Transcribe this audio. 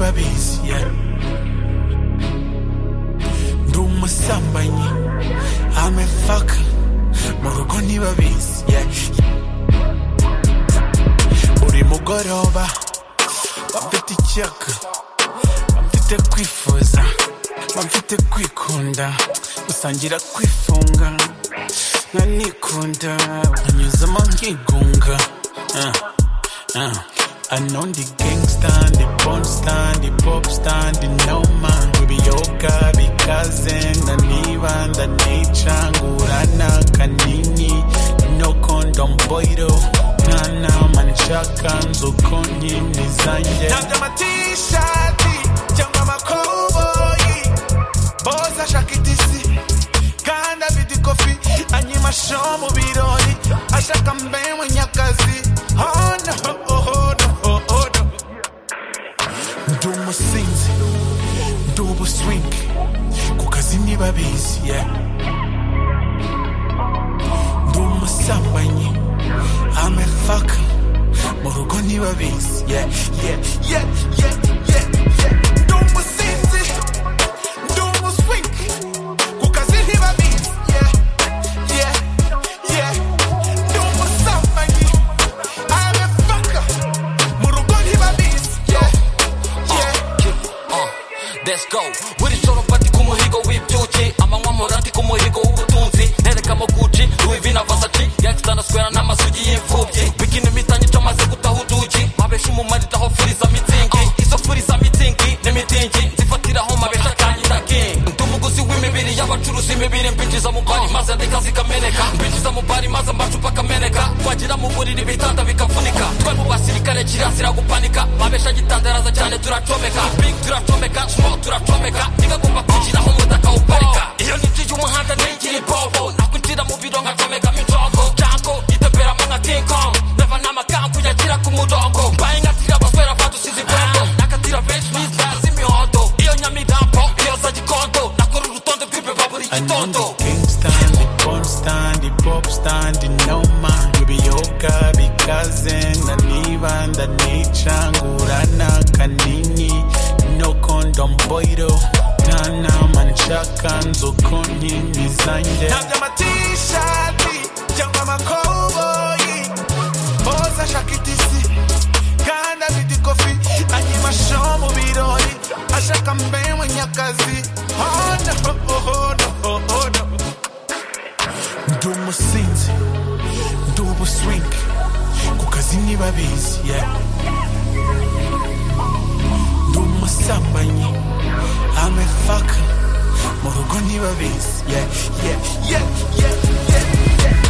abizi ndi umusambanyi amefaka mu rugo ntibabizi buri mugoroba bamfite icyaka bamfite kwifuza bamfite kwikunda gusangira kwifunga nanikunda banyuzamo nkigunga Ah, ah. I know the gangsta, the porn star, the pop star, the no man Biyoga bikaze ndanibanda nica ngurana kanini no condom boiro mwana manshaka nzuko nkini zanjye ntabyo amatishati cyangwa amakoboyi boza ashaka itisi kandi afite ikofi anyima sho mu birori ashaka mbe munyakazi oh no, oh no, oh no. ndi umusinzi ndi ubuswing ku kazi ntibabizi yeah. ndi umusambanyi amefaka mu rugo ntibabizi yeah, yeah, yeah, yeah, yeah, yeah. ndi umusinzi ndi ubuswing ku kazi ntibabizi yeah, yeah, yeah. ndi umusambanyi amefaka mu rugo ntibabizi yeah, yeah. Uh, let's go buri joro fati ku muhigo w'ibyuki amanywa morati ku muhigo w'ubutunzi ntereka muguci ruivi na vasaci gangsta na square n'amasugi y'imfubyi bikini imitanyo cyo maze gutaha uduki abesha umumarita aho furiza mitsingi izo furiza mitsingi n'imitingi nzifatiraho mabesha kanyita king ndi umuguzi w'imibiri y'abacuruzi imibiri mbinjiza mu bari maze ndeka zikameneka mbinjiza mu bari maze amacupa akameneka twagira mu buriri bitanda bikavunika twe mu basirikare kirazira gupanika babesha gitandaraza cyane turacomeka big turacomeka small turacomeka ntigagomba kwinjiraho umutaka uparika iyo ninjiye umuhanda ningira ibobo nakwinjira mu biro ngacomekamo injongo jango iteberamo nka king kong ndava n'amakangu yagira ku murongo mbaye nkatira abaswera badusize ibwendo nakatira benshi bizaza imihondo iyo nyamirambo iyo za gikondo nakora urutonde rw'imbeba buri gitondo Anonde Kingston, the porn stand, the pop stand, the no man. Biyoga bikaze ndaniba ndanica ngurana kanini no condom boiro ntana manshaka nzuko nkini zanjye ntabyo amatishati cyangwa amakoboyi boza ashaka itisi kandi afite ikofi anyima sho mu birori ashaka mbe munyakazi oh no, oh no, oh no. ndi umusinzi ndi ubuswing ku kazi ntibabizi yeah. ndi umusambanyi amefaka mu rugo ntibabizi yeah, yeah, yeah, yeah, yeah, yeah.